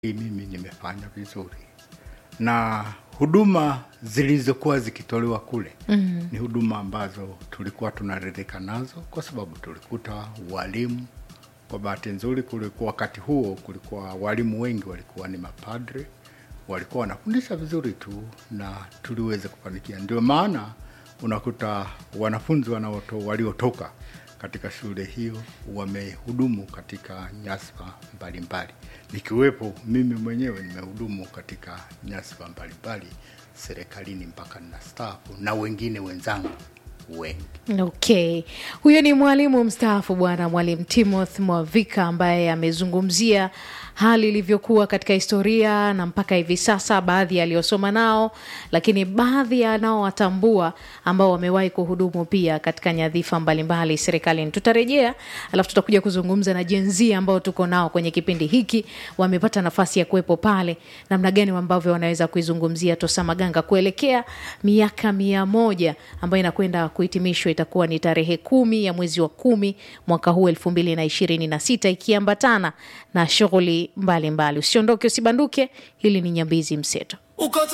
mimi nimefanya vizuri na huduma zilizokuwa zikitolewa kule mm. ni huduma ambazo tulikuwa tunaridhika nazo kwa sababu tulikuta walimu kwa bahati nzuri kulikuwa wakati huo kulikuwa walimu wengi walikuwa ni mapadre walikuwa wanafundisha vizuri tu na tuliweza kufanikia ndio maana unakuta wanafunzi wanaoto, waliotoka katika shule hiyo wamehudumu katika nyasfa mbalimbali nikiwepo mimi mwenyewe nimehudumu katika nyasfa mbalimbali serikalini mpaka ninastaafu na wengine wenzangu wengi Okay, huyo ni mwalimu mstaafu Bwana Mwalimu Timothy Mwavika ambaye amezungumzia hali ilivyokuwa katika historia na mpaka hivi sasa, baadhi ya aliyosoma nao, lakini baadhi ya anaowatambua ambao wamewahi kuhudumu pia katika nyadhifa mbalimbali serikalini. Tutarejea alafu tutakuja kuzungumza na jenzi ambao tuko nao kwenye kipindi hiki, wamepata nafasi ya kuwepo pale, namna gani ambavyo wanaweza kuizungumzia Tosa Maganga kuelekea miaka mia moja ambayo inakwenda kuhitimishwa itakuwa ni tarehe kumi ya mwezi wa kumi mwaka huu elfu mbili na ishirini na sita ikiambatana na shughuli mbalimbali. Usiondoke, usibanduke. Hili ni Nyambizi Mseto. Uko